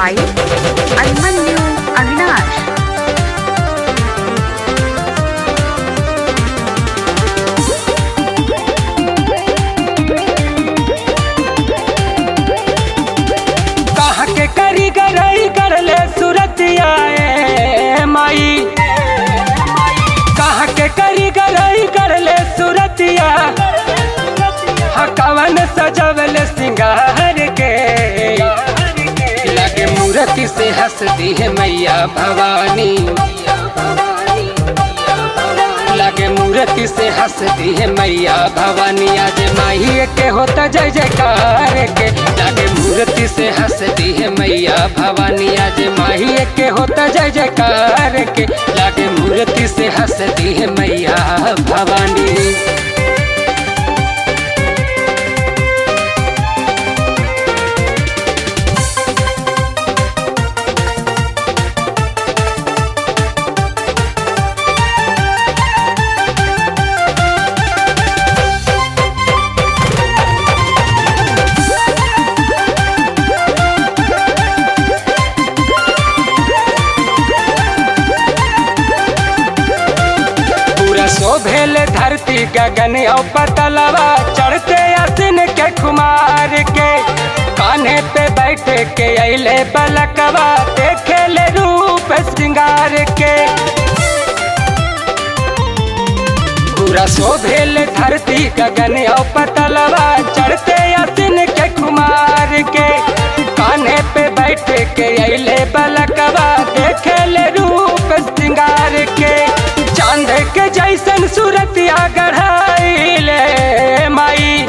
by Almanyu Avinash. कहा के करी गरई कर ले सूरतिया ए माई कहा के करी गरई कर ले सूरतिया हकवन सजवल सिंगार के लगे मूर्ति से हंसती है मैया भवानी लगे मूर्ति से हंसती है मैया भवानी आज माही के होता जय जयकार के लगे मूर्ति से हंसती है मैया भवानी आज माही के होता जय जयकार के लगे मूर्ति से हंसती है मैया भवानी पूरा शोभेल धरती गगन और पतलवा चढ़ते असिन के कुमार के कान्हे पे बैठ के अले बलकवा देखे ले रूप श्रृंगार के पूरा शोभेल धरती गगन और पतलवा चढ़ते असिन के कुमार के कान्हे पे बैठ के अले बलकवा देखे ले रूप श्रृंगार के चांद के जैसन सूरतिया गढ़ाइले माई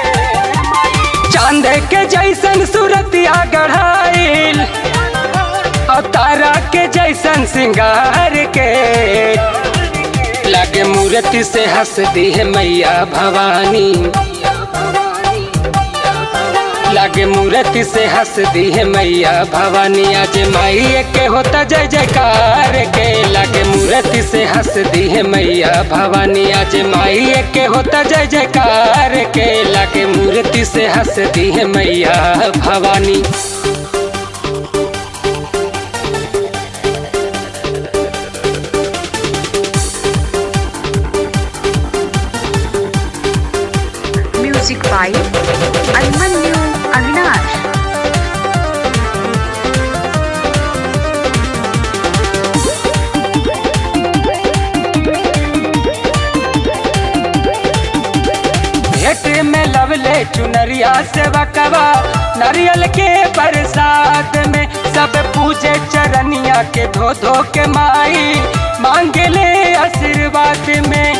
चांद के जैसन सूरतिया गढ़ाइल और तारा के जैसन सिंगार के लगे मूर्ति से हंसती है मैया भवानी लगे मूर्ति से हंसती है मैया भवानी आज माई के होता जय जयकार के लगे मूर्ति से हंसती है मैया भवानी आज माई के होता जय जयकार के लगे मूर्ति से हंसती है मैया Bhavani Music by Almanyu Avinash. भेट में लवले चुनरिया से बकवा नारियल के बरसात में सब पूजे चरनिया के धो धो के माई मांगे ले आशीर्वाद में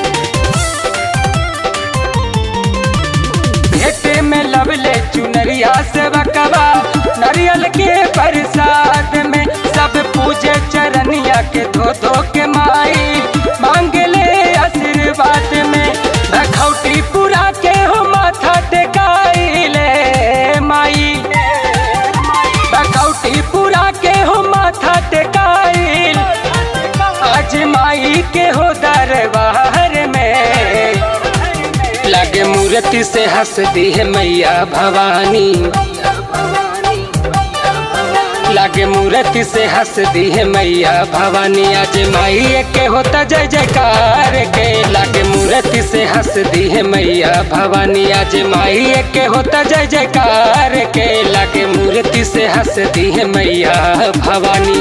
भेट में लवले चुनरिया से बकवा नारियल के बरसात में सब पूजे चरनिया के धो धो के माई मांगे ले आशीर्वाद में रखौटी पूरा के हो माथा टेकाइले माई रखौटी पूरा के हो माथा टेकाइल आज माई के हो दरबार में लगे मूर्ति से हंसती है मैया भवानी लगे मूर्ति से हंसती है मैया भवानी आज माई के होता जय जयकार के लगे मूर्ति से हंसती है मैया भवानी आज माई के होता जय जयकार के लगे मूर्ति से हंसती है मैया भवानी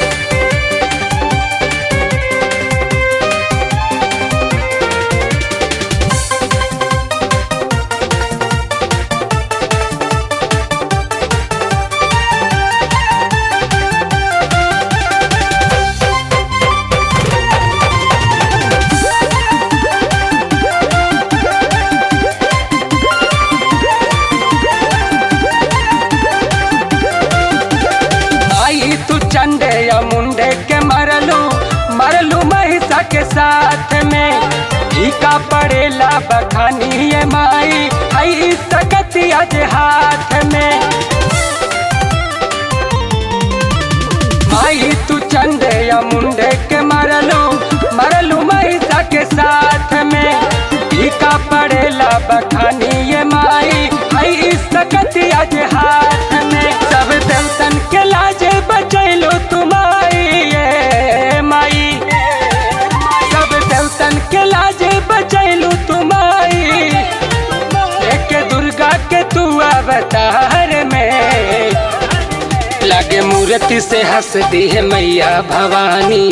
आई तू चंडे या मुंडे के मरलू मरलू महिषा के साथ में टीका पड़ेला बखानी ये माई आई सकती आज हाथ में माई तू चंडे या मुंडे के मरलू मरलू महिषा के साथ में टीका पड़ेला बखानी ये माई आई सकती आज हाथ में सब देवतन के लाजे दरबार में लागे मूर्ति से हंस दी है मैया भवानी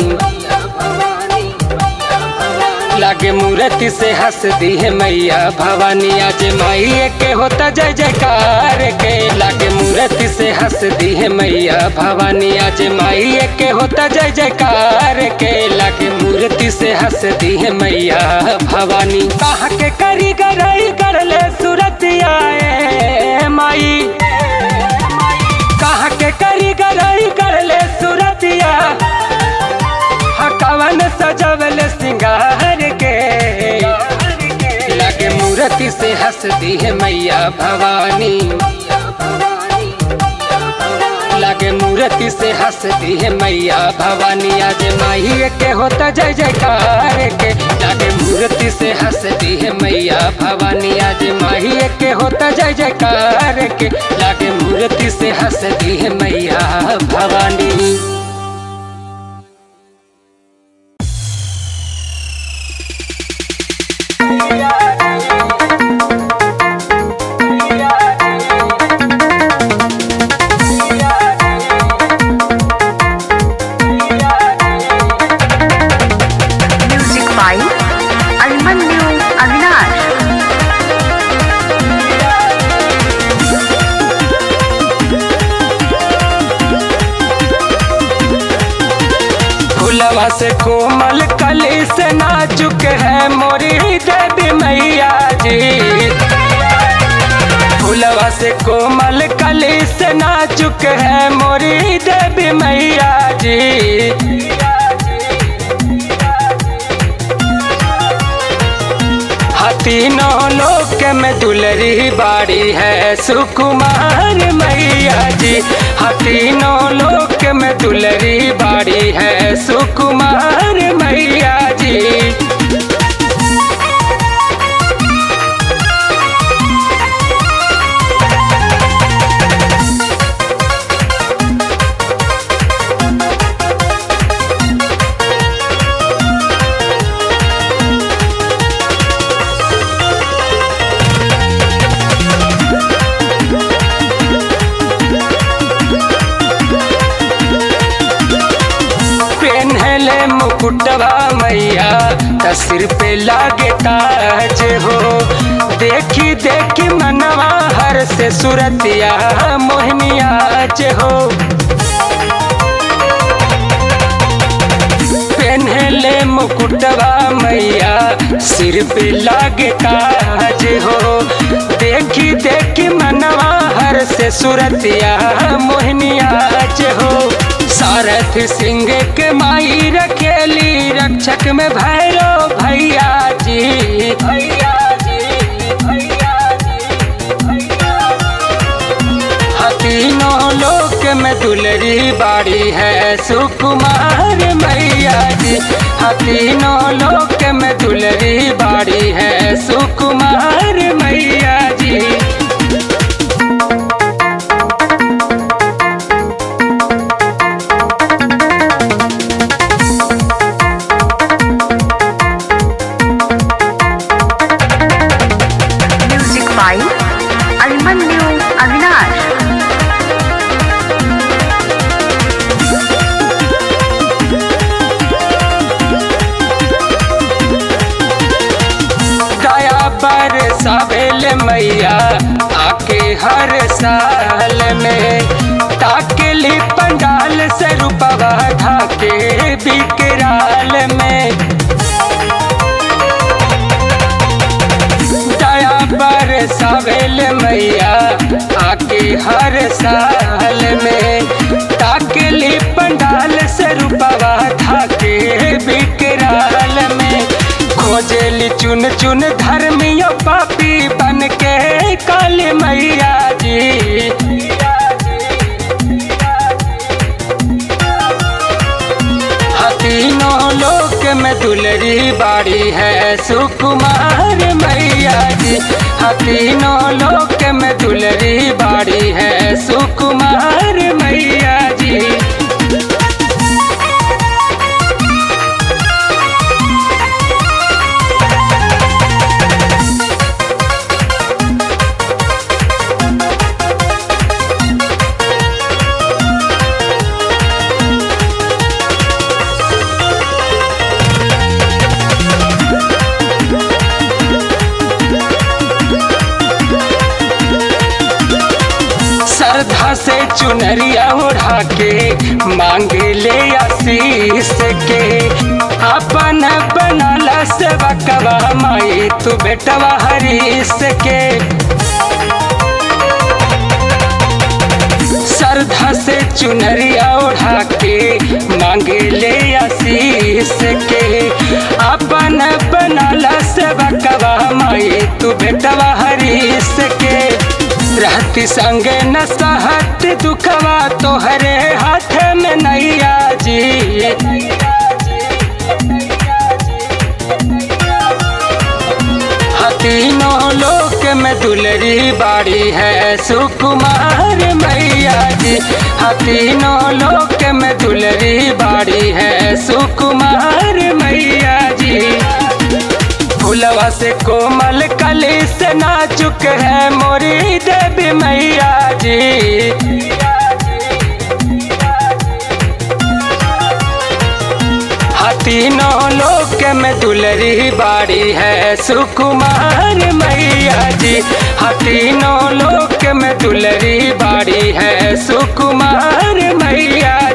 लागे मूर्ति से हंस दी है मैया भवानी आज माई के होता जय जयकार के लागे मूर्ति से हंस दी है मैया भवानी आज माई के होता जय जयकार के लागे मूर्ति से हंस दी है मैया भवानी कहा के करी गरई कर ले सूरत आए माई कहा के करी गरई कर ले सूरतिया कवन सजवल सिंगार के लगे मूर्ति से हंस दी है मैया भवानी लगे मूर्ति से हंस दी है मैया भवानी आज माही के होता जय जयकार के लगे मूर्ति से हंस दी है मैया भवानी आज माही के होता जय जयकार के लगे मूर्ति से हंस दी है मैया Bhavani Music by Almanyu Avinash. फुलवा से कोमल कली से नाजुक है मोरी देवी मैया जी फुलवा से कोमल कली से नाजुक है मोरी देवी मैया जी तीनों लोक में दुलरी बाड़ी है सुकुमार मैया जी तीनों लोक में दुलरी बाड़ी है सुकुमार मैया जी पेन्हले मुकुटवा मैया त सिर पे लागे ताज हो देखी देखी मनवा हर से सुरतिया मोहनियाज हो पेन्हले मुकुटवा मैया सिर पे लागे ताज हो देखी देखी मनवा हर से सुरतिया मोहनियाज हो सारथ सिंह के माई रखेली रक्षक में भैरो भैया जी भैया जी भैया जी भैया तीनों लोक में दुलरी बाड़ी है सुकुमार मैया जी तीनों लोक में दुलरी बाड़ी है सुकुमार मैया जी Music by Almanyu Avinash. दया पर सबेल मैया आके हर साल में ताकेली पंडाल से रूपवा ढाके बिकराल में दया पर सबेल मैया आके हर साल में ताकेली पंडाल से रूपवा ढाके बिकराल में खोजेली चुन चुन धर्मियो पापी बन के काली मैया जी तीनों लोक में दुलरी बाड़ी है सुकुमार मैया जी तीनों लोक में दुलरी बाड़ी है सुकुमार मैया जी चुनरिया उड़ा के मांगे ले आशीष के अपन बनला सेवा कवा माई तू बेटवा हरीश के श्रद्धा से चुनरिया उड़ा के मांगे ले आशीष के अपन बनला सेवा कवा माई तू बेटवा हरीश के रहती संगे न सहत दुखवा तोहरे हाथ में नैया जी तीनों लोक में दुलरी बाड़ी है सुकुमार मैया जी हाँ तीनों लोक में दुलरी बाड़ी है सुकुमार मैया जी फुलवा से कोमल कली से नाजुक है मोरी देवी मैया जी तीनों लोक में दुलरी बाड़ी है सुकुमार मैया जी हाँ तीनों लोक में दुलरी बाड़ी है सुकुमार मैया